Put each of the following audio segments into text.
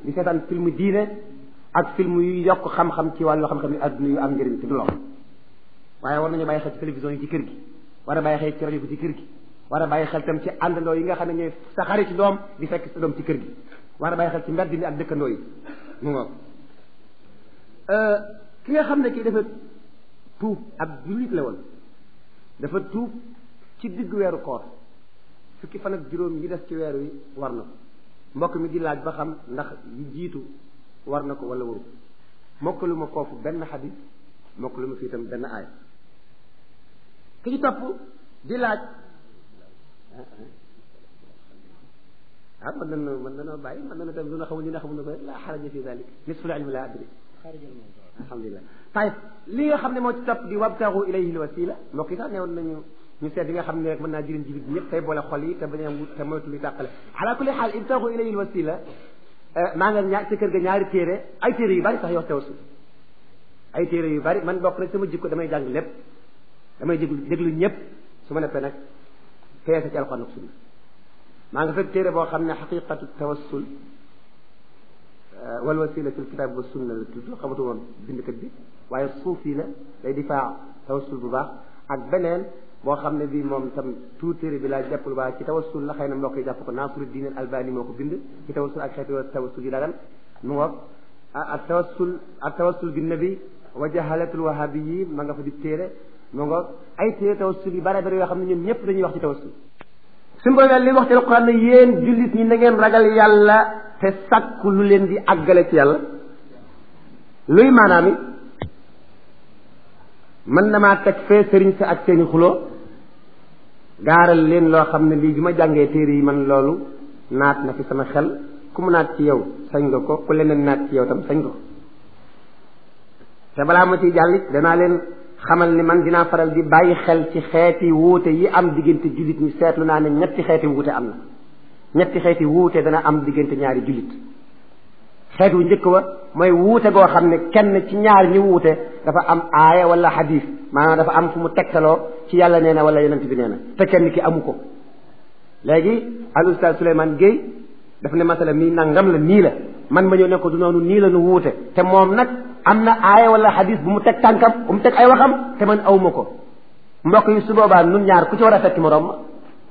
di seetaan film diine ak film yu yokk xam-xam ci wàllu xam-xam yi adduna yu am njëriñ te du lor waaye war nañu bàyyi xel ci télévision yi ci kër gi war a bàyyi xel ci rajo bi ci kër gi war a bàyyi xel tam ci àndandoo yi nga xam ne ñooy sa xarit ci doom di fekk sa doom ci kër gi war a bàyyi xel ci mbedd mi ak dëkkandoo yi mu ngoog ki nga xam ne kii dafa tuub ab jullit la woon dafa tuub ci digg weeru koor fukki fan ak juróom yi des ci weer wi war na ko mbokk mi di laaj ba xam ndax yi jiitu war na ko wala waru mokkalu ma foofu benn xadis mokkalu ma fii tam benn aaya ki ci topp di laaj ah mën nañu mën nañoo bàyyi mën nañu tam lu na xamul ñu ne xamul na ko rek laa xaraja fi dalik nisful ilmi laa adri alhamdulilah tayib li nga xam ne moo ci topp di wabtaxu ilayhi l wasila mbokk yi sax neewoon nañu ñu seet yi nga xam ne rek mën naa jëriñ jullit ñëpp tey boole xol yi te bañ a wut te moytu luy tàqale ala kulli xaal ibtaxu ilayhi l wasila maa nga ñaar ci kër ga ñaari téere ay téere yu bari sax yoo tawassul ay téere yu bari man bokk rek sama jikko damay jàng lépp damay déglu déglu ñëpp su ma neppee nag peese ci alxuraan ak sunna maa nga fekk téere boo xam ne xaqiqatu tawassul wal wasila fil kitab wa sunna la tudd xamatuma bindkat bi waaye suufi la day difaa tawassul bu baax ak beneen boo xam ne bii moom tam tout téere bi laa jàpp lu baax ci tawassul la xëy na mbokk yi jàpp ko Nasiruddin Albani moo ko bind ci tawassul ak xeeti tawassul yi dagan mu ngoog ak tawassul ak tawassul bi nabi wa jahalatul wahabiyin ma nga fa di téere mu ngoog ay téere tawassul yi bare bare yoo xam ne ñoom ñëpp dañuy wax ci tawassul suñu borom li wax ci alquran ne yéen jullit ñi na ngeen ragal yàlla te sàkku lu leen di àggale ci yàlla luy maanaam it mën na maa teg fee sëriñ sa ak seeni xuloo gaaral leen loo xam ne lii bi ma jàngee téere yi man loolu naat na fi sama xel ku mu naat ci yow sañ nga ko ku leneen naat ci yow tam sañ nga ko te balaa ma ciy jàllit danaa leen xamal ni man dinaa faral di bàyyi xel ci xeeti wuute yi am diggante jullit ñi seetlu naa ne ñetti xeeti wuute am na ñetti xeeti wuute dana am diggante ñaari jullit xeet wu njëkk wa mooy wuute goo xam ne kenn ci ñaar ñi wuute dafa am aaya wala xadis maanaam dafa am fu mu tegtaloo ci yàlla nee na wala yonent bi nee na te kenn ki amu ko léegi al ustaz Souleymane Guèye daf ne masala mii nangam la nii la man ma ñëw ne ko du noonu nii la nu wuute te moom nag am na aaya wala xadis bu mu teg tànkam bu mu teg ay waxam te man awma ko mbokk yi su boobaa nun ñaar ku ci war a fekki moroom ma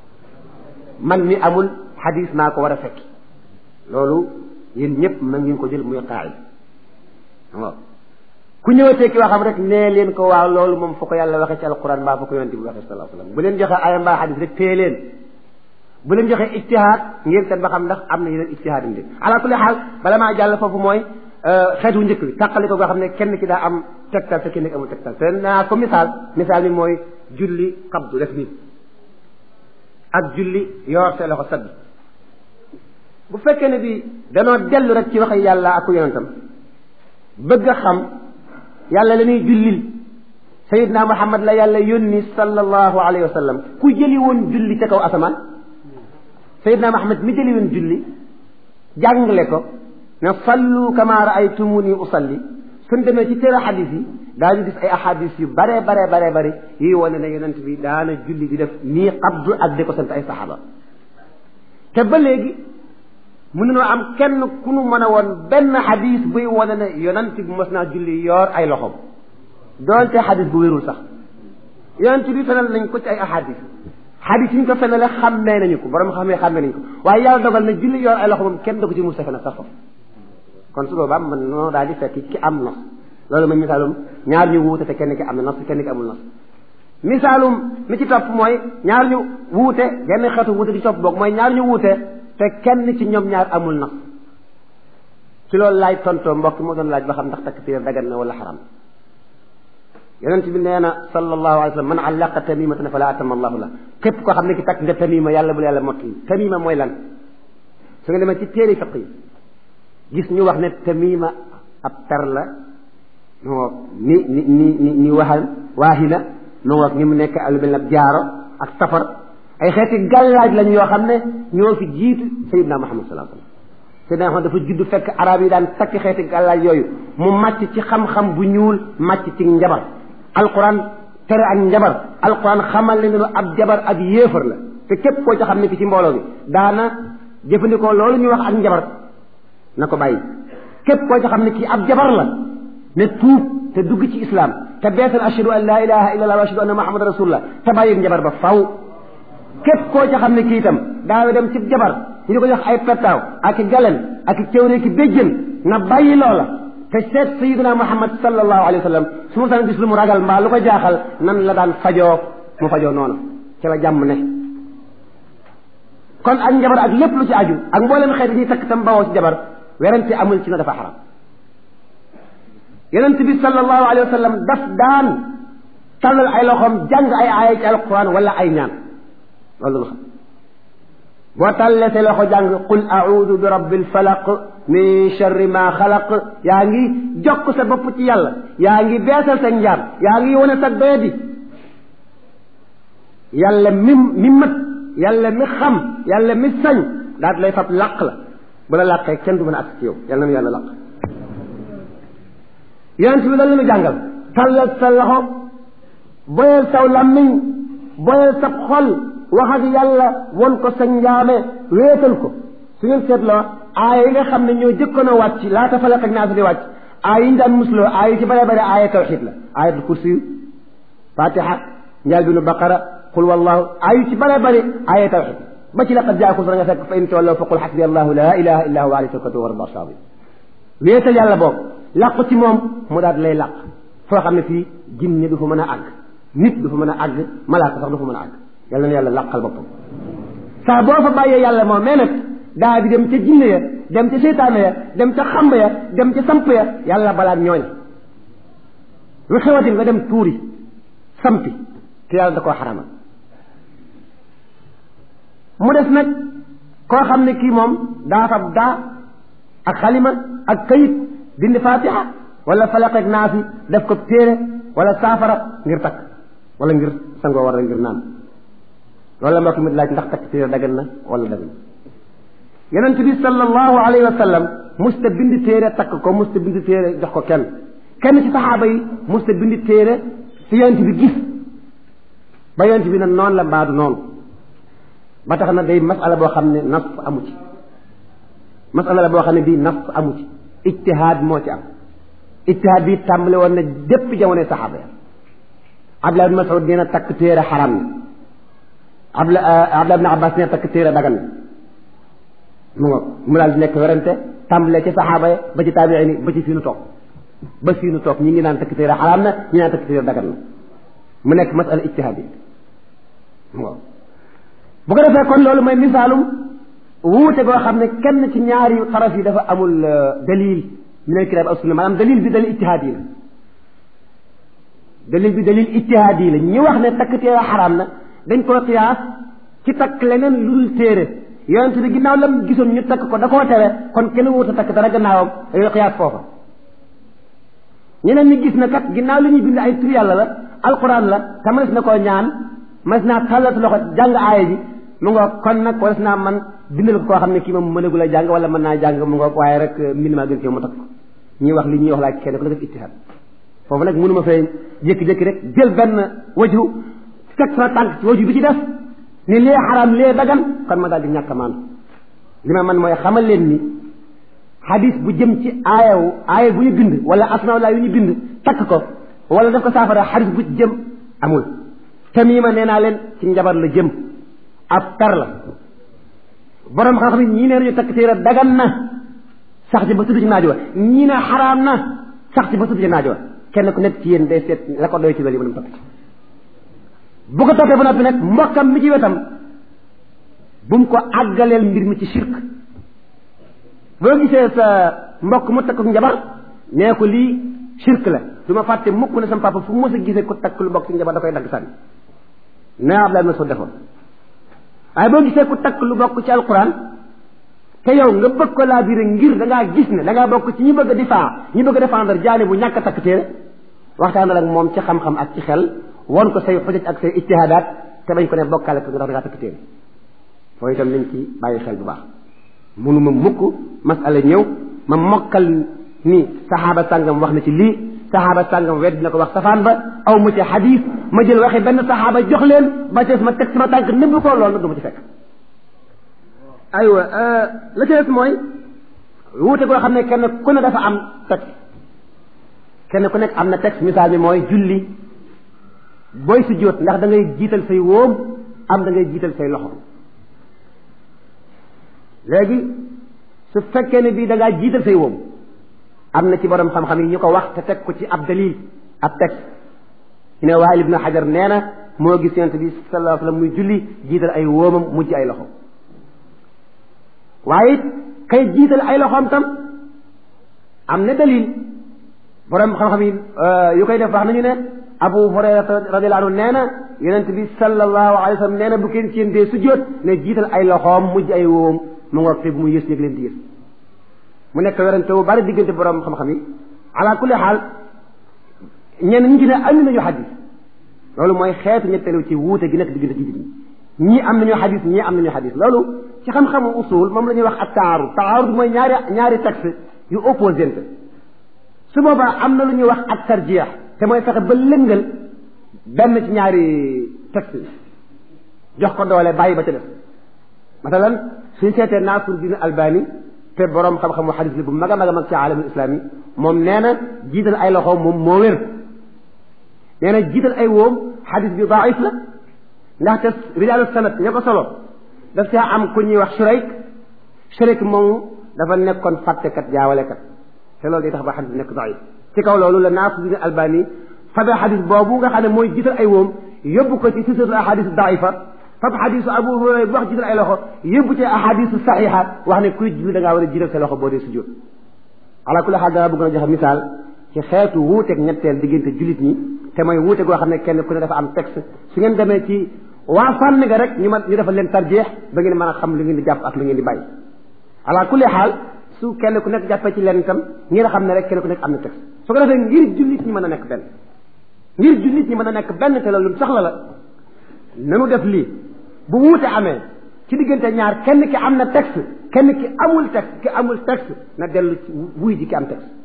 man mi amul xadis maa ko war a fekki loolu yéen ñëpp ma ngeen ko jël muy qaayid waaw ku ñëwatee ki waxam rek nee leen ko waaw loolu moom foo ko yàlla waxee ci alquran mbaa foo ko yonent bi waxee sallallahu alayhi wasallam bu leen joxe aaya mbaa xadis rek téye leen bu leen joxe ijtihaad ngeen seet ba xam ndax am na yeneen ijtihaad indi ala kulli xaal bala maa jàll foofu mooy xeetu njëkk bi tàqali ko nga xam ne kenn ki daa am tegtal te kenn ki amul tegtal te naa ko misaal misaal mi mooy julli qabdu def nii ak julli yor see loxo sadd bu fekkee ne bi danoo dellu rek ci waxe yàlla ak yonentam bëgg a xam yàlla la ñuy jullil sayidna muhammad la yàlla yónni sallallahu alayhi wa sallam ku jëli woon julli ca kaw asamaan sayidna muhammad mi jëli woon julli jàngale ko ne sallu kama raaytumuni usalli suñ demee ci téere xadis yi daañu gis ay ahadis yu bare bare bare bare yi wane ne yonent bi daana julli di def nii qabdu ak di ko sant ay saxaaba te ba léegi mënunoo am kenn ku nu mën a woon benn xadis buy wane ne yonent bi mos naa julli yoor ay loxoom doonte xadis bu wérul sax yonent bi fenal nañ ko ci ay ahadis xadis yi ñu ko fenale xàmmee nañu ko borom xamee xàmmee nañu ko waaye yàlla dogal na julli yoor ay loxo moom kenn da ko ci mus a fenal sax foofu kon su boobaa man noo daal di fekk ki am nos loolu mooy misaalum ñaar ñu wuute te kenn ki am na nos kenn ki amul nos misaalum mi ci topp mooy ñaar ñu wuute genn xeetu wuute di topp boog mooy ñaar ñu wuute te kenn ci ñoom ñaar amul nas ci loolu laay tontoo mbokk moo doon laaj ba xam ndax takk téer dagan na wala xaram yonent bi nee na sallallahu alayhi wa sallam man allaqa tamimatan fala atama allahu la képp koo xam ne ki takk nga tamima yàlla bul yàlla mottali tamima mooy lan su nga demee ci téere fiq yi gis ñu wax ne tamima ab per la moo ni ni ni ni ni waxal waahina mu ngoog ni mu nekk lu mel ne ab jaaro ak safar ay xeeti gàllaaj lañ yoo xam ne ñoo fi jiitu sayidna muhammad sallallahu alayhi wasallam sayidna muhammad dafa judd fekk arab yi daan takk xeeti gàllaaj yooyu mu màcc ci xam-xam bu ñuul màcc ci njabar alquran tere ak njabar alquran xamal ne ne ab jabar ab yéefar la te képp koo ci xam ne ki ci mbooloo bi daana jëfandikoo loolu ñuy wax ak njabar na ko bàyyi képp koo ci xam ne kii ab jabar la ne tuub te dugg ci islam te beesal ashhadu an la ilaha illa allah wa ashhadu anna muhammadan rasulullah te bàyyi njabar ba faw képp koo ci xam ne kii itam daawe dem ci jabar ñu di ko jox ay pettaaw ak i galen ak i cëwree ki béjjën na bàyyi loola te seet sayidina muhammad sallallahu alayhi wa sallam su ma saan gis lu mu ragal mbaa lu ko jaaxal nan la daan fajoo mu fajoo noonu ci la jàmm ne kon ak njabar ak lépp lu ci aju ak mboolem xeet ñuy takk tam bawoo ci jabar werante amul ci na dafa xaram yonent bi sallallahu alayhi wa sallam daf daan tàllal ay loxoom jàng ay aaya ci alquran wala ay ñaan loolu lu xam boo tàllee say loxo jàng qul audu bi rabbil falaq min sharri ma xalaq yaa ngi jokk sa bopp ci yàlla yaa ngi beesal sa njaam yaa ngi wane sa doyadi yàlla mi mi mat yàlla mi xam yàlla mi sañ daal lay fab làq la bu la làqee kenn du mën a ak ci yow yàlla na yàlla làq yonent bi lan la ñu jàngal tàllal sa loxo boyal saw làmmiñ boyal sa xol wax ak yàlla won ko sa njaame wéetal ko su ngeen seetloo aaya yi nga xam ne ñoo jëkkoon a wàcc laata falaq ak naas di wàcc aaya yi ñu daan musloo aaya yi ci bare bare aaya tawxid la ayatul kursi fatiha njaal binu baqara qul wallahu aaya yu ci bare bare aaya tawxid ba ci laqad jaakum nga fekk fa in tawallaw fa qul xasbi allahu la ilaha illa huwa alayhi tawakkaltu wa rabbil arshil azim wéetal yàlla boobu làqu ci moom mu daal lay làq foo xam ne fii jinne du fa mën a àgg nit du fa mën a àgg malaaka sax du fa mën a àgg yàlla na yàlla làqal boppam saa boo fa bàyyee yàlla moom mais nag daa di dem ca jinne ya dem ca seytaane ya dem ca xamba ya dem ca samp ya yàlla balaa ñooñ lu xewati nga dem tuuri sampi te yàlla da koo xaramal mu des nag koo xam ne kii moom daa fab daa ak xalima ak kayit dindi fatiha wala falaq ak naasi def ko téere wala saafara ngir takk wala ngir sangoo war ngir naan loolu la mbokk mi laaj ndax takk téere dagan na wala dagan yonent bi sallallahu alayhi wa sallam musta bind téere takk ko musta bind téere jox ko kenn kenn ci saxaaba yi musta bind téere ci yonent bi gis ba yonent bi ne noonu la mbaadu noonu ba tax na day masala boo xam ne nas amu ci masala la boo xam ne bii nas amu ci ijtihaad moo ci am ijtihaad bi tàmbale woon na dépp jamonoy saxaaba ya Abdullah ibn Mas'ud nee na takk téere xaram na Abdullah Abdullah ibn Abbas nee na takk téere dagan na mu nga mu daal di nekk werante tàmbale ci saxaaba ya ba ci taabiin yi ba ci fii nu toog ba fii nu toog ñi ngi naan takk téere xaram na ñi naan takk téere dagan na mu nekk masala ijtihaad yi mu nga bu ko defee kon loolu mooy misaalum wuute goo xam ne kenn ci ñaari taraf yi dafa amul dalil min al kitaab ak sunna maanaam dalil bi dalil ijtihaad yi la dalil bi dalil ijtihaad yi la ñi wax ne takk téere xaraam na dañ koo qiyaas ci takk leneen lu dul téere yonent bi ginnaaw lam gisoon ñu takk ko da koo tere kon kenn wut a takk dara gannaawam dañoo qiyaas foofa ñeneen ñi gis na kat ginnaaw li ñuy bind ay tur yàlla la alquran la te mënees na koo ñaan mënees naa tàllal sa loxo jàng aaya ji mu nga kon nag waras naa man bindal ko koo xam ne kii moom mënagul a jàng wala mën naa jàng mu nga waaye rek mbind maa gën ci mu takk ko ñuy wax li ñuy wax laa kenn ku def ittihaad foofu nag mënuma fee jékki-jékki rek jël benn waju teg sama tànk ci waju bi ci def ni lee xaraam lee dagan kon ma daal di ñàkk a maan li ma man mooy xamal leen ni xadis bu jëm ci aayawu aaya bu ñu bind wala asmaa laa yu ñu bind takk ko wala daf ko saafara xadis bu ci jëm amul tamima nee naa leen ci njabar la jëm ab tar la borom xam-xam yi ñii nee nañu takk téere dagan na sax ci ba tudd ci naaj wa ñii ne xaraam na sax ci ba tudd ci naaj wa kenn ku nekk ci yéen day seet la ko doy ci loolu yi mën a topp bu ko toppee ba noppi nag mbokkam mi ci wetam bu mu ko àggaleel mbir mi ci shirk boo gisee sa mbokk mu takk njabar nee ko lii shirk la du ma fàtte mukk ne sama papa fu mu mës a gisee ku takk lu bokk ci njabar da koy dagg sànni nee Abdoulaye Mas'ud defoon waaye boo gisee ku takk lu bokk ci alquran te yow nga bëgg ko laa biire ngir da ngaa gis ne da ngaa bokk ci ñi bëgg a difaa ñi bëgg a défendre jaane bu ñàkk a takk téere waxtaanal ak moom ci xam-xam ak ci xel won ko say xujaj ak say ijtihaadaat te bañ ko ne bokkaale ko ndax da ngaa takk téere foofu itam nañ ci bàyyi xel bu baax munuma mukk masala ñëw ma mokkal ni saxaaba sàngam wax na ci lii saxaaba sàngam wedd na ko wax safaan ba aw mu ci xadis ma jël waxi benn saxaaba jox leen ba tees ma teg sama tànk nëbb ko loolu nag du ma ci fekk aywa la ca des mooy wuute goo xam ne kenn ku ne dafa am texte kenn ku nekk am na texte misaal mi mooy julli booy sujjóot ndax da ngay jiital say wóom am da ngay jiital say loxo léegi su fekkee ne bii da ngaa jiital say wóom am na ci borom xam-xam yi ñu ko wax te teg ko ci ab dalil ab texte ñu ne Waa'il ibnu Hajar nee na moo gis yonent bi sallallahu alayhi wa sallam muy julli jiital ay wóomam mujj ay loxo waaye it kay jiital ay loxoom tam am na dalil borom xam-xam yi yu koy def wax nañu ne Abu Hurayrata radiyallahu anhu nee na yonent bi sallallahu alayhi wa sallam nee na bu kenn ci yéen dee sujjóot ne jiital ay loxoom mujj ay wóom mu ngoog te bu mu yës yëg leen di yës mu nekk werante wu bari diggante borom xam-xam yi ala kulli xaal ñenn ñi ci ne andi nañu xadis loolu mooy xeetu ñetteelu ci wuute gi nekk diggante jullit ñi ñii am nañu xadis ñii am nañu xadis loolu ci xam-xamu usul moom la ñuy wax ak taarud taarud mooy ñaari ñaari texte yu opposante su boobaa am na lu ñuy wax ak tarjeex te mooy fexe ba lëngal benn ci ñaari texte jox ko doole bàyyi ba ca def masalan suñ seetee Nasiruddin Albani te borom xam-xamu xadis li bu mag a mag a mag ci alamul islami moom nee na jiital ay loxo moom moo wér nee na jiital ay woom xadis bi daif la ndaxte rijaalu sanad ña ko solo daf caa am ku ñuy wax Shurayk Shurayk moomu dafa nekkoon fàttekat jaawalekat te loolu day tax ba xadis bi nekk daif ci kaw loolu la Nasiruddin Albani fabe xadis boobu nga xam ne mooy jiital ay woom yóbbu ko ci silsilatul ahadis daifa fab xadisu Abu Hurayra bi wax jiital ay loxo yóbbu ci ahadisu saxiixa wax ne kuy julli da ngaa war a jiital sa loxo boo dee sujjóot ala kulli xaal dana bëgg na joxe misaal ci xeetu wuuteeg ñetteel diggante jullit ñi te mooy wuute goo xam ne kenn ku ne dafa am texte su ngeen demee ci waa fànn nga rek ñu ma ñu defal leen tarjeex ba ngeen mën a xam lu ngeen di jàpp ak lu ngeen di bàyyi ala kulli xaal su kenn ku nekk jàppee ci leen itam ngeen xam ne rek kenn ku nekk am na texte su ko defee ngir jullit ñi mën a nekk benn ngir jullit ñi mën a nekk benn te loolu soxla la nanu def lii bu wuute amee ci diggante ñaar kenn ki am na texte kenn ki amul texte ki amul texte na dellu ci wuy ji ki am texte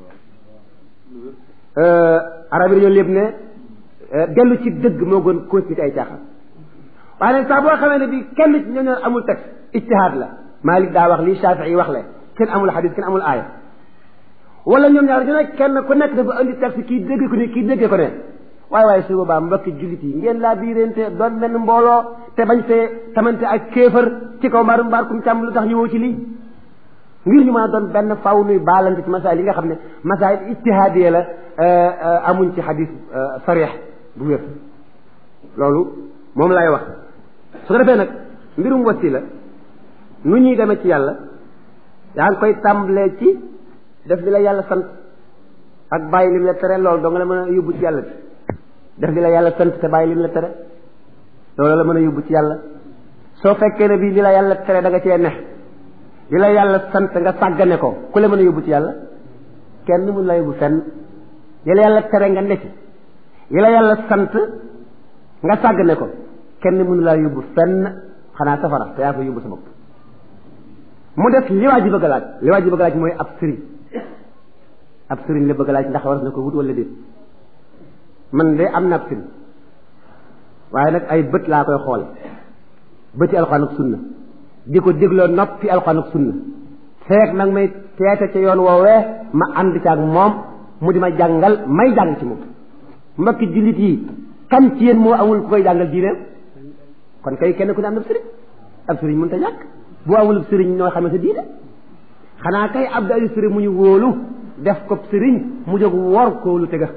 arab yi dañoo lépp ne dellu ci dëgg moo gën continuer ay caaxaan waaye nag saa boo xamee ne bi kenn ci ñoo ñoo amul texte ijtihaad la Malik daa wax lii Shafii wax le kenn amul xadis kenn amul aaya wala ñoom ñaar ñu ne kenn ku nekk dafa indi texte kii dégg ko ne kii déggee ko ne waaye waaye su boobaa mbokki jullit yi ngeen laa biirente doon benn mbooloo te bañ fee tamante ak kéefër ci kaw mbaaru mbaar kum càmm lu tax ñëwoo ci lii ngir ñu mën a doon benn faw nuy baalante ci masaayil yi nga xam ne masaayil ijtihaadiya la amuñ ci xadis sarix bu wér loolu moom lay wax su ko defee nag mbirum wasila nu ñuy demee ci yàlla yaa ngi koy tàmbalee ci def li la yàlla sant ak bàyyi lim la tere loolu doo nga la mën a yóbbu ci yàlla bi def li la yàlla sant te bàyyi lim la tere loolu la mën a yóbbu ci yàlla soo fekkee ne bii li la yàlla tere da nga cee ne li la yàlla sant nga sàggane ko ku la mën a yóbbu ci yàlla kenn mun la yóbbu fenn li la yàlla tere nga ne ci li la yàlla sant nga sàggane ko kenn mënu laa yóbbu fenn xanaa safara te yaa ko yóbbu sa bopp mu def li waa ji bëgg a laaj li waa ji bëgg a laaj mooy ab sëriñ ab sëriñ la bëgg a laaj ndax war na ko wut wala déet man de am na ab sëriñ waaye nag ay bët laa koy xoole bëti alxuraan ak sunna di ko dégloo noppi alxuraan ak sunna feek nag may teete ca yoon woowee ma ànd ca ak moom mu di ma jàngal may jàng ci moom mbokki jullit yi kan ci yéen moo amul ku koy jàngal diineem kon kay kenn ku ne am na ab sëriñ ab sëriñ mënut a ñàkk boo amul sëriñ ñoo xamee sa diine xanaa kay ab daali sëriñ mu ñu wóolu def ko sëriñ mu jóg wor kóolu tega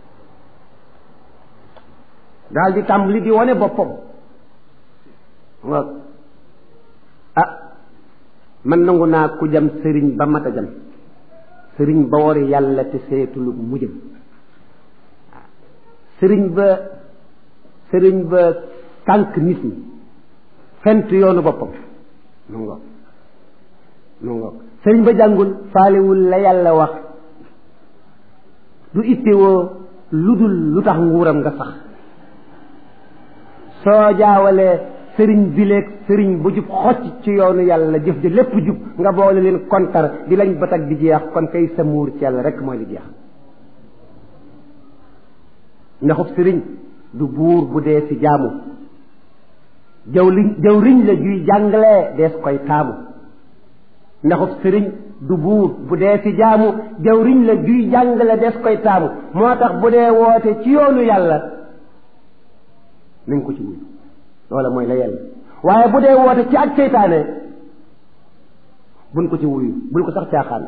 daal di tàmbali di wane boppam nga ah man nangu naa ku jam sëriñ ba mat a jam sëriñ ba wari yàlla te seetulu mu jëm sëriñ ba sëriñ ba sànq nit ñi fent yoonu boppam nu ngoog nu ngoog sëriñ ba jàngul faalewul la yàlla wax du ittewoo lu dul lu tax nguuram nga sax soo jaawalee sëriñ bileeg sëriñ bu jub xocc ci yoonu yàlla jëf ja lépp jub nga boole leen kontar di lañ batak di jeex kon kay sa muur ci yàlla rek mooy li jeex ndaxub sëriñ du buur bu dee ci jaamu jaw liñ jaw riñ la juy jàngalee dees koy taamu ndaxub sëriñ du buur bu dee ci jaamu jawriñ la juy jàngale des koy taamu moo tax bu dee woote ci yoonu yàlla nañ ko ci wuyu loola mooy la yàlla waaye bu dee woote ci ak seytaane buñ ko ci wuyu bul ko sax caaxaan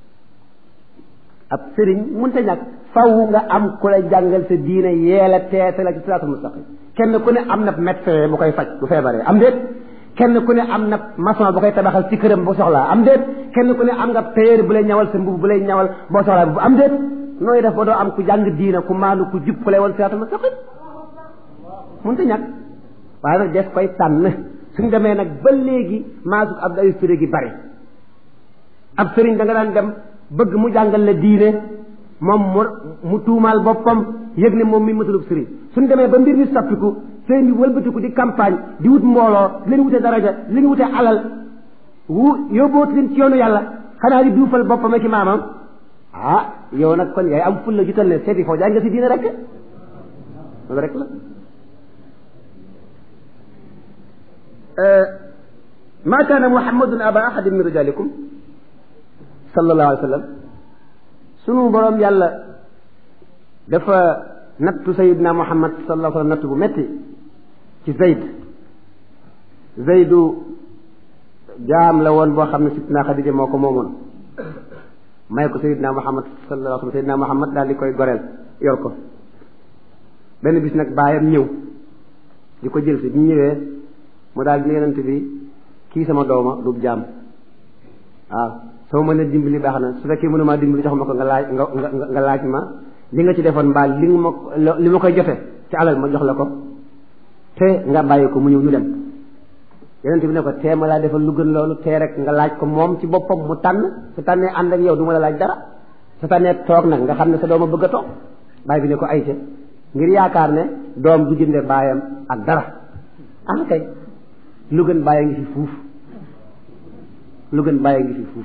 ab sëriñ mënta ñàkk faw nga am ku la jàngal sa diine yeela teete la ci siraatul mustaqim kenn ku ne am na médecin bu koy faj bu feebaree am déet kenn ku ne am na maçon bu koy tabaxal ci këram bu soxlaa am déet kenn ku ne am nga tailleur bu lay ñawal sa mbubb bu lay ñawal boo soxlaa bu am déet nooy def ba doo am ku jàng diina ku maanu ku jub ku lay woon siraatul mustaqim mënta ñàkk waaye nag des koy tànn suñ demee nag ba léegi maasuk ab ay firé gi bari ab sëriñ da nga daan dem bëgg mu jàngal la diine moom mu mu tuumaal boppam yëg ne moom mi matalub sëriñ suñ demee ba mbir mi soppiku sëriñ bi wëlbatiku di campagne di wut mbooloo di leen wute daraja di leen wute alal wu yóbbooti leen ci yoonu yàlla xanaa di duufal boppam ak maamam ah yow nag kon yaay am fulla jutal ne seeti foo jàng nga si diine rek loolu rek la ma kaana muhammadun aba ahadin min rijalikum sallallahu alayhi wa sallam sunu boroom yàlla dafa nattu sayidna muhammad sallallahu alayhi wa sallam nattu bu metti ci zayd zaydu jaam la woon boo xam ne sitna xadija moo ko moomoon may ko sayidna muhammad sallallahu alayhi wa sallam sayidna muhammad daal di koy goreel yor ko benn bis nag baayam ñëw di ko jël si bi ñëwee mu daal di yonent bi kii sama dooma du jaam waaw soo mën a dimbali baax na su fekkee mënumaa dimbali jox ma ko nga laaj nga nga nga laaj ma li nga ci defoon mbaal li nga ma li ma koy jote ci alal ma jox la ko te nga bàyyi ko mu ñëw ñu dem yonent bi ne ko tee ma laa defal lu gën loolu tee rek nga laaj ko moom ci boppam mu tànn su tànnee ànd ak yow du ma la laaj dara su tànnee toog nag nga xam ne sa dooma bëgg a toog bàyyi bi ne ko ayte ngir yaakaar ne doom du jënde baayam ak dara ah kay lu gën bàyyi ngi fi fuuf lu gën bàyyi ngi fi fuuf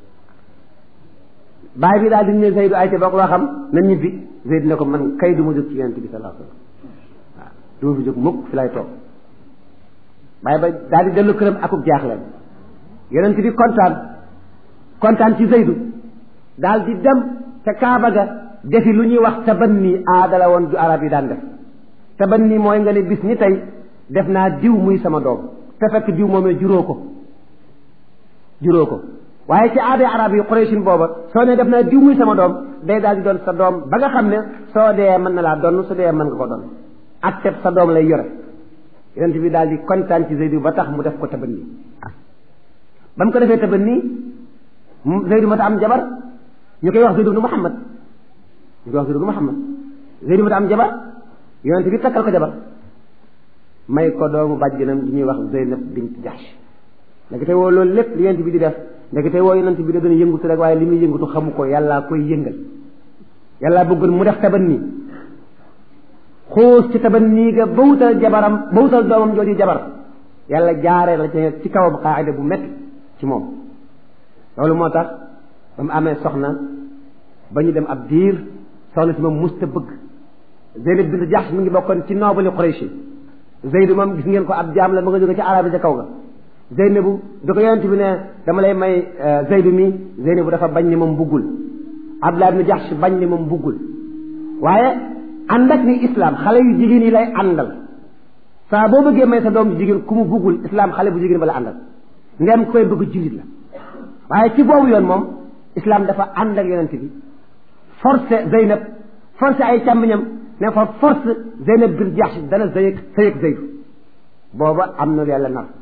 baay bi daal di ne Zeydu ayte boo ko loo xam na ñibbi Zeydu ne ko man kay du ma jóg ci yonent bi sallallahu alayhi wasallam waaw du ma fi jóg mukk fi lay toog baay ba daal di dellu këram akub jaaxle yonent bi kontaan kontaan ci Zeydu daal di dem ca Kaaba ga defi lu ñuy wax tabanni aada la woon ju arab yi daan def tabanni mooy nga ne bis ni tey def naa diw muy sama doom te fekk diw moomee juróo ko juróo ko waaye ci aaday arab yi Qurayshin booba soo ne def naa diw muy sama doom day daal di doon sa doom ba nga xam ne soo dee mën na laa donn su dee mën nga ko doon ak teb sa doom lay yore yonent bi daal di kontaan ci Zeydu ba tax mu def ko tabanni ba mu ko defee tabanni Zeydu ma ta am jabar ñu koy wax Zeydu ibnu Muhammad ñu koy wax Zeydu ibnu Muhammad Zeydu ma ta am jabar yonent bi takkal ko jabar may ko doomu bàjjanam ji ñuy wax Zeynab bint Jahsh ndekete woo loolu lépp li yonent bi di def ndekete woo yonent bi da gën a yëngutu rek waaye li muy yëngutu xamu ko yàllaa koy yëngal yàllaa bëggoon mu def tabanni xuus ci tabanni ga ba wutal jabaram ba wutal doomam jooju jabar yàlla jaaree la ci kawam xaayida bu métti ci moom loolu moo tax ba mu amee soxna ba ñu dem ab diir soxna si moom musta bëgg Zeynab bint Jahsh mi ngi bokkoon ci noobali Quraysh Zeydu moom gis ngeen ko ab jaam la ma nga jóge ci arab yi ca kaw ga Zeynabu da ko yonent bi ne dama lay may Zeydu mi Zeynabu dafa bañ ne moom buggul Abdullah ibn Jahsh bañ ne moom buggul waaye ànd ak ni islam xale yu jigéen yi lay àndal saa boo bëggee may sa doom jigéen ku mu buggul islam xale bu jigéen ba la àndal ndem koy bëgg jullit la waaye ci boobu yoon moom islam dafa ànd ak yonent bi forcé Zeynab forcé ay càmmiñam ne fa force Zeynab bin Jahsh dana sëyëg sëyëg Zeydu booba am na yàlla nar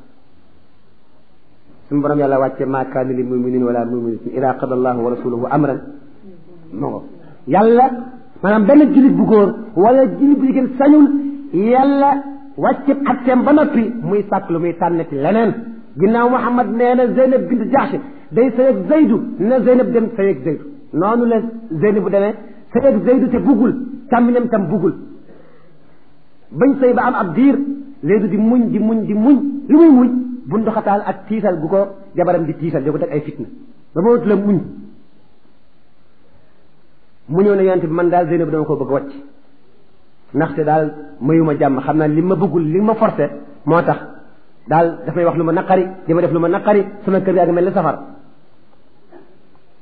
suñu borom yàlla wàcce maa kaana li muminin wala muminatin ida qada allahu wa rasuluhu amran moo yàlla maanaam benn jullit bu góor wala jullit bu jigéen sañul yàlla wàcce atteem ba noppi muy sàkk lu muy tànnati leneen ginnaaw Muhammad nee na Zeynab bint Jahsh day sëyëg Zeydu na Zeynab dem sëyëg Zeydu noonu la Zeynab bu demee sëyëg Zeydu te buggul càmminam tam buggul bañ sëy ba am ab diir Zeydu di muñ di muñ di muñ lu muy muñ bunduxataal ak tiisal gu ko jabaram di tiisal di ko teg ay fitna ba ma la muñ mu ñëw ne yonent bi man daal Zeynab dama ko bëgg a wàcc ndaxte daal mayuma jàmm xam naa li ma bëggul li ma forcé moo tax daal dafay wax lu ma naqari di ma def lu ma naqari sama kër yaa ngi mel ni safar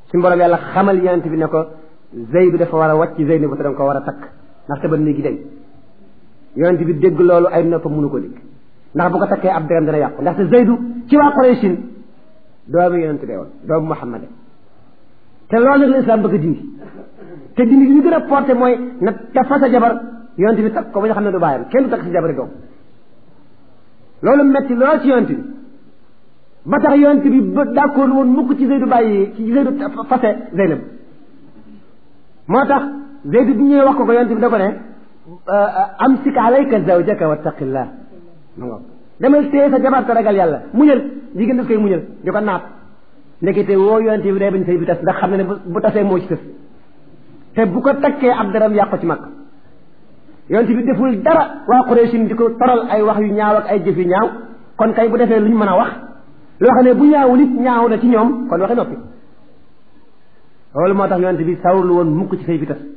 suñu borom yàlla xamal yonent bi ne ko Zayd dafa war a wàcc Zeynab te danga ko war a takk ndax te ba léegi day yonent bi dégg loolu ay noppam mënu ko dégg ndax bu ko takkee ab dërëm dana yàqu ndaxte Zaydu ci waa Qurayshin doomu yonent bee woon doomu Muhammad te loolu nag la islam bëgg a dindi te dindi gi ñu gën a porté mooy na dafa sa jabar yonent bi takk ko ba ñu xam ne du bàyyam kenn du takk si jabari doom loolu metti lool ci yonent bi ba tax yonent bi ba d'accord woon mukk ci Zaydu bàyyi ci Zaydu fase Zeynab moo tax Zaydu bi ñëwee wax ko ko yonent bi da ko ne amsik alayka zawjaka wattaqillah ma nga demal téye sa jabar te ragal yàlla muñal jigéen daf koy muñal di ko naat ndekete woo yonent bi day bañ sëy bi tas ndax xam ne ne bu tasee moo ci tës te bu ko takkee ab daram yàqu ci mag yonent bi deful dara waa Quraysin di ko toral ay wax yu ñaaw ak ay jëf yu ñaaw kon kay bu defee lu ñu mën a wax loo xam ne bu ñaawul it ñaaw na ci ñoom kon waxe noppi loolu moo tax yonent bi sawrlu woon mukk ci sëy bi tas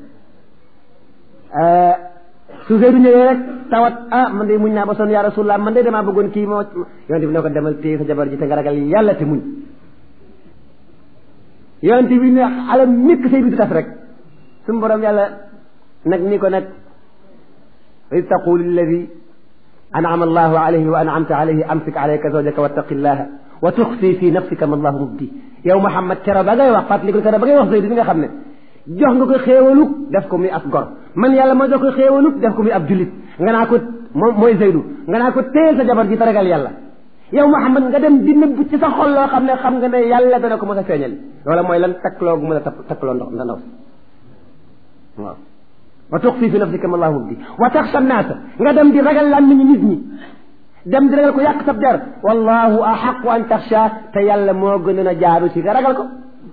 su Zeydu ñëwee rek tawat ah man de muñ naa ba sonn yaa Rasulullah man de damaa bëggoon kii moo yonent bi ne ko demal téye sa jabar ji te nga ragal yàlla te muñ yonent bi ne alam mikk sëy bi du tas rek suñu borom yàlla nag ni ko nag id taqulu lilladi an'ama allahu alayhi wa an'amta alayhi amsik alayka zawjaka wattaqi llaha wa tuxfi fi nafsika ma allahu mubdi yow Muhammad kero ba ngay wax fàttali kero ba ngay wax Zeydu bi nga xam ne jox nga ko xéewaluk def ko muy ab gor man yàlla ma jox ko xéewaluk def ko muy ab jullit nga naa ko moom mooy Zeydu nga naa ko téyel sa jabar ji te ragal yàlla yow Muhammad nga dem di nëbb ci sa xol loo xam ne xam nga ne yàlla dana ko mos a feeñal loola mooy lan takkloo gu mën a takkloo ndox ndaw si waaw wa tuxfi fi nafsika ma allahu mubdi wa taxsha naasa nga dem di ragal lan nit nit ñi dem di ragal ko yàq sab der wallahu axaqu an taxsha te yàlla moo gën a jaaru ci nga ragal ko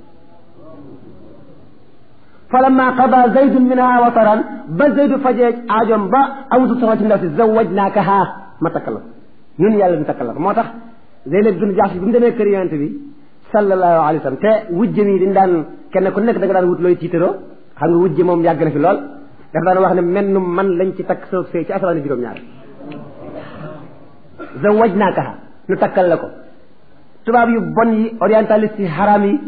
falamma qada zaydun minha wataran ba zaydu fajee aajoom ba awutu soxla ci ndaw si zawajnaakaha ma takkal la ñun yàlla ñu takkal la moo tax Zeynab bin Jahsh bi mu demee kër yonent bi sallallahu alayhi wa sallam te wujjëm yi dañ daan kenn ku nekk da nga daan wut looy tiitaroo xam nga wujje moom yàgg na fi lool dafa daan wax ne mennum man lañ ci takk soo sëy ci asamaan juróom-ñaar zawajnaakaha nu takkal la ko tubaab yu bon yi orientaliste yi haram yi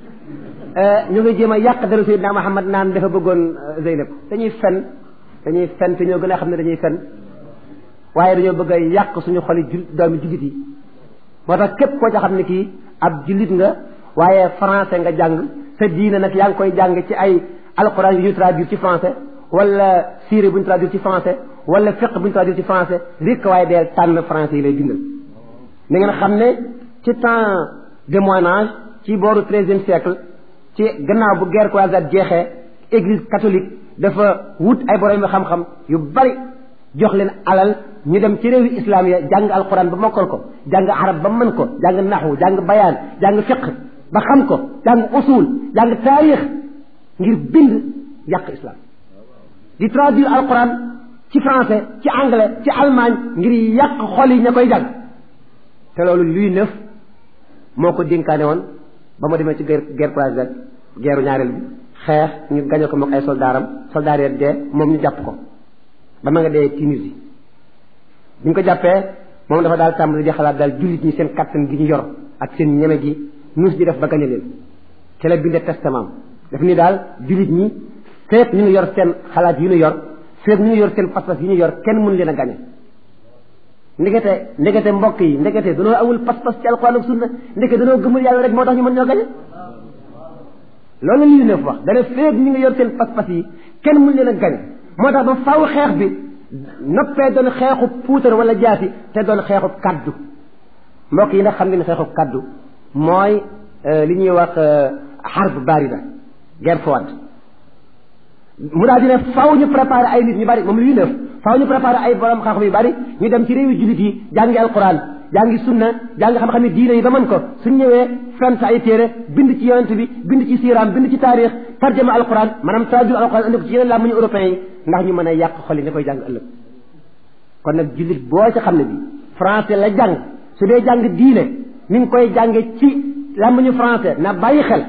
ñu ngi jéem a yàq daru Seydina Muhammad naan dafa bëggoon Zeynab dañuy fen dañuy fen te ñoo gën a xam ne dañuy fen waaye dañoo bëgg a yàq suñu xoli jul doomi jullit yi moo tax képp koo ca xam ne kii ab jullit nga waaye français nga jàng sa diine nag yaa ngi koy jàng ci ay alquran yu ñu traduire ci français wala siire bu ñu traduire ci français wala fiqh bu ñu traduire ci français rek waaye deel tànn français yi lay bindal na ngeen xam ne ci temps de moyen âge ci booru treizième siècle ci gannaaw bu guerre croisade jeexee église catholique dafa wut ay borom yu xam-xam yu bari jox leen alal ñu dem ci réewi islam ya jàng alquran ba mokkal ko jàng arab ba mën ko jàng naxwu jàng bayaan jàng fiqh ba xam ko jàng usul jàng taarix ngir bind yàq islam di traduire alquran ci français ci anglais ci allemagne ngir yàq xol yi ña koy jàng te loolu luy neuf moo ko dénkaane woon ba ma demee ci guerre guerre croisade guerre ñaareel bi xeex ñu gañe ko mook ay soldaaram soldaar yi dee moom ñu jàpp ko ba ma nga dee Tunisie bi ñu ko jàppee moom dafa daal tàmbali di xalaat daal jullit ñi seen kattan gi ñu yor ak seen ñeme gi nuus di def ba gañe leen ci la binde testament daf ni daal jullit ñi feet ñu ngi yor seen xalaat yi ñu yor feet ñu ngi yor seen pas-pas yi ñu yor kenn mënu leen a gañe ndekete ndekete mbokk yi ndekete danoo awul pas-pas ci alquran ak sunna ndekete danoo gëmul yàlla rek moo tax ñu mën ñoo gañe loolu lii neef wax dana feet ñu ngi yor seen pas-pas yi kenn mënu leen a gañe moo tax ba faw xeex bi noppee doon xeexu puutar wala jaasi te doon xeexu kaddu mbokk yi ndax xam ngeen xeexu kaddu mooy li ñuy wax xarb barida guerre froide mu daal di ne faw ñu préparé ay nit ñu bari moom luy neef faw ñu préparé ay borom xam-xam yu bari ñu dem ci réewi jullit yi jàngi alquran jàngi sunna jàngi xam-xam yi diine yi ba mën ko suñ ñëwee fent ay téere bind ci yonent bi bind ci siiraam bind ci taarix tarjama alquran maanaam traduire alquran indi ko ci yeneen làmmiñu européen yi ndax ñu mën a yàq xol yi ne koy jàng ëllëg kon nag jullit boo ci xam ne bi français la jàng su dee jàng diine mi ngi koy jànge ci làmmiñu français na bàyyi xel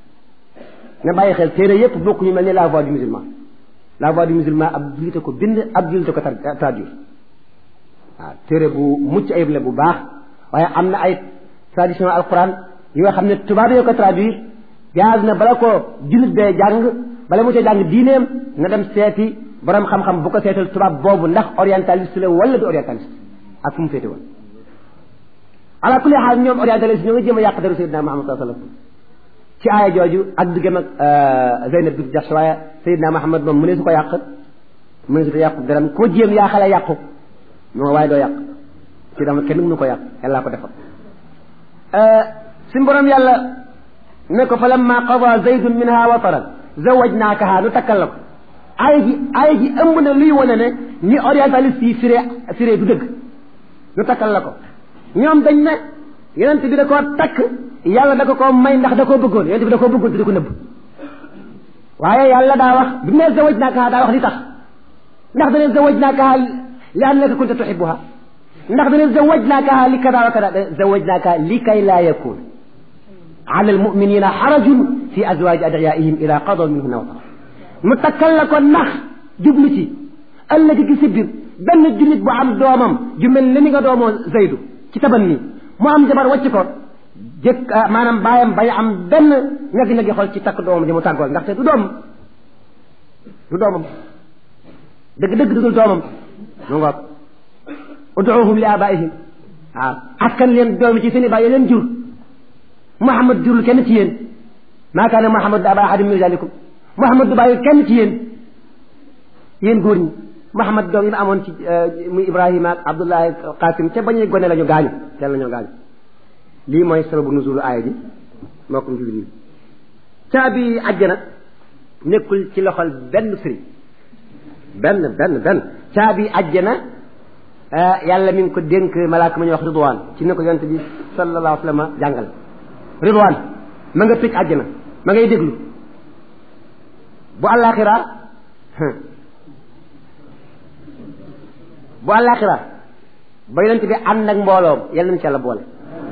na bàyyi xel téere yépp bokk ñu mel ni la voix du musulman la voix du musulman ab jullite ko bind ab jullite ko traduire waaw téere bu mucc ayib la bu baax waaye am na ay tradition alquran yi nga xam ne tubaab yoo ko traduire jaaz na bala ko jullit bee jàng bala mu cee jàng diineem na dem seeti borom xam-xam bu ko seetal tubaab boobu ndax orientaliste la wala du orientaliste ak fu mu féete woon ala kulli xaal ñoom orientaliste ñoo ngi jéem a yàq deru Seydina Muhammad sallallahu alayhi wasallam ci aaya jooju ak diggam ak Zeynab bint Jahsh waaye Seydina Muhammad moom mu ne su ko yàq mu ne su ko yàq deram koo jéem yaa xale yàqu non waaye doo yàq ci dama kenn mënu ko yàq yàllaa ko defal suñu borom yàlla ne ko fa lamma qada zaydun minha wataran zawajnaakaha nu takkal la ko aaya ji aaya ji ëmb na luy wane ne ni orientaliste yi firee firee du dëgg nu takkal la ko ñoom dañ ne yonent bi da koo takk yàlla da ko koo may ndax da koo bëggoon yonent bi da koo bëggoon te da ko nëbb waaye yàlla daa wax bi mu ne zawajnaakaha daa wax li tax ndax dane zawajnaakaha li annaka kunta tuhibbuha ndax dane zawajnaakaha li kada wa kada zawajnaakaha li kay laa yakun ala almuminina xarajun fi azwaji adiyaihim ida qadaw minhunna watara mu takkal la ko ndax jublu ci ëllëg gi si biir benn jullit bu am doomam ju mel ni nga doomoo Zaydu ci taban nii mu am jabar wàcc ko jëkk maanaam bàyyam bañ am benn ñagi-ñagi xol ci takk doomam ji mu tàggool ndaxte du doom du doomam dëgg-dëgg dudul doomam mu ngoog uduuhum li abaihim waaw askan leen doomi ci seen i bàyyi leen jur Muhammad jurul kenn ci yéen maa kaana Muhammad aba ahadin min rijalikum Muhammad du bàyyi kenn ci yéen yéen góor ñi Muhammad doom yi ma amoon ci muy Ibrahima ak Abdullahi ak Qasim ca bañuy gone la ñu gaañu teel la ñu gaañu lii mooy sababu nuzulu aaya ji moo ko njubli nii caabi àjjana nekkul ci loxol benn sëriñ benn benn benn caabi àjjana yàlla mi ngi ko dénk malaaka ma ñuy wax ridwaan ci ne ko yonent bi sallallahu alayhi wa sallam jàngal ridwaan ma nga tëj àjjana ma ngay déglu bu àllaaxira bu àllaaxira ba yonent bi ànd ak mbooloom yàlla nañu ci yàlla boole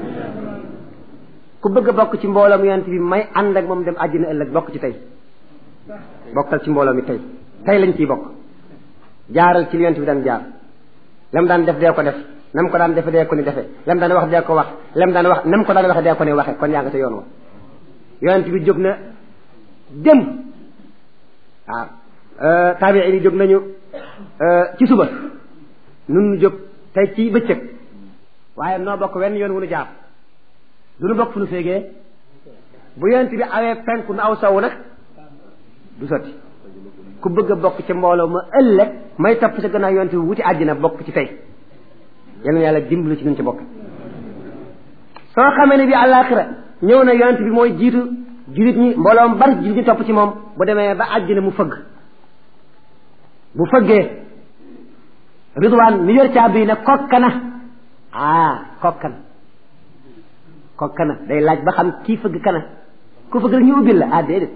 ku bëgg a bokk ci mbooloom yonent bi may ànd ak moom dem àjjana ëllëg bokk ci tey bokkal ci mbooloo mi tey tey lañ ciy bokk jaaral ci li yonent bi daan jaar lam daan def dee ko def nam ko daan defe dee ko ni defe lam daan wax dee ko wax lam daan wax nam ko daan waxe dee ko ni waxe kon yaa nga ca yoon wa yonent bi jóg na dem waaw taabii yi jóg nañu ci suba nun jóg tey ci bëccëg waaye noo bokk wenn yoon wu nu jaar du nu bokk fu nu féegee bu yonent bi awee penku nu aw sowu nag du sotti ku bëgg a bokk ca mbooloo ma ëllëg may topp sa gannaaw yonent bi wuti àddina bokk ci tey yal na yàlla dimbalu ci nun ci bokk soo xamee ne bi àllaaxira ñëw na yonent bi mooy jiitu jullit ñi mbooloo mu bari jullit ñi topp ci moom bu demee ba àddina mu fëgg bu fëggee ridwaan mi yor caabi ne kokkana ah kokkana kokkana day laaj ba xam kii fëgg kana ku fëgg rek ñu ubbil la ah déedéet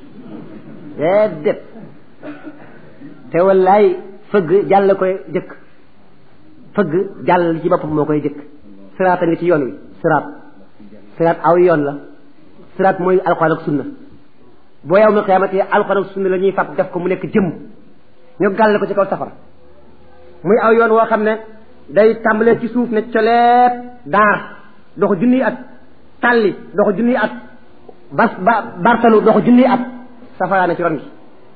déedéet te wallaay fëgg jàll koy jëkk fëgg jàll ci boppam moo koy jëkk siraat a ngi ci yoon wi siraat siraat aw yoon la siraat mooy alxuraan ak sunna boo yow mi xiyaamati alxuraan ak sunna la ñuy fab def ko mu nekk jëmm ñu gàll ko ci kaw safara muy aw yoon woo xam ne day tàmbalee ci suuf ne coleet daar doxu junniy at tàlli doxu junniy at bas ba bartalu doxu junniy at safara na ci ron gi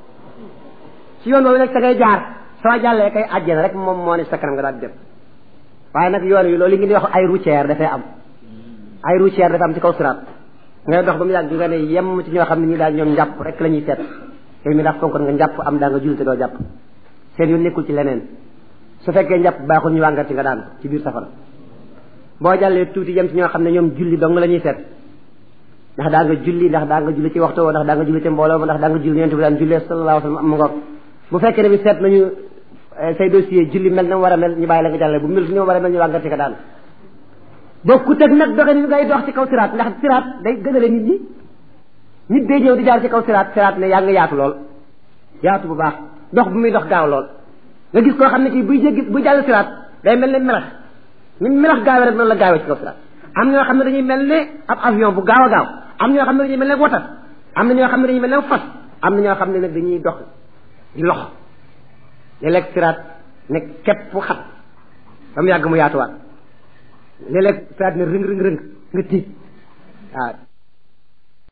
ci yoon boobu nag sa ngay jaar soo jàllee kay àjjana rek moom moo ne sa kanam nga daal di dem waaye nag yoon wi loolu li ngeen di wax ay routière dafay am ay routière dafa am ci kaw siraat ngay dox ba mu yàgg nga ne yem ci ñoo xam ne ñi daal ñoom njàpp rek la ñuy seet yow mi ndax fonkoon nga njàpp am daa nga julli te doo jàpp seen yoon nekkul ci leneen su fekkee njàpp baaxul ñu wàngar ci nga daan ci biir safara boo jàllee tuuti yem ci ñoo xam ne ñoom julli dong la ñuy seet ndax daa nga julli ndax daa nga julli ci waxtu woo ndax daa nga julli ci mbooloo ma ndax daa nga julli yonent bi daan jullee sallallahu alayhi wa sallam am ngoog bu fekkee ne bi seet nañu say dossier julli mel na mu war a mel ñu bàyyi la nga jàllale bu mel ni mu war a mel ñu wàngar ci nga daan bokkut ak nag doxe ni ngay dox ci kaw siraat ndax siraat day gënale nit ñi nit day ñëw di jaar ci kaw siraat siraat ne yaa nga yaatu lool yaatu bu baax dox bu muy dox gaaw lool nga gis koo xam ne kii buy jéggi buy jàll siraat day mel ne melax ni melax gaawee rek noonu la gaawee ci kaw siraat am ñoo xam ne dañuy mel ne ab avion bu gaaw a gaaw am ñoo xam ne dañuy mel ne wotat am na ñoo xam ne dañuy mel ne fas am na ñoo xam ne nag dañuy dox di lox léeg-léeg siraat ne képp xat ba mu yàgg mu yaatuwaat léeg-léeg siraat ne rëng rëng rëng nga tiit waaw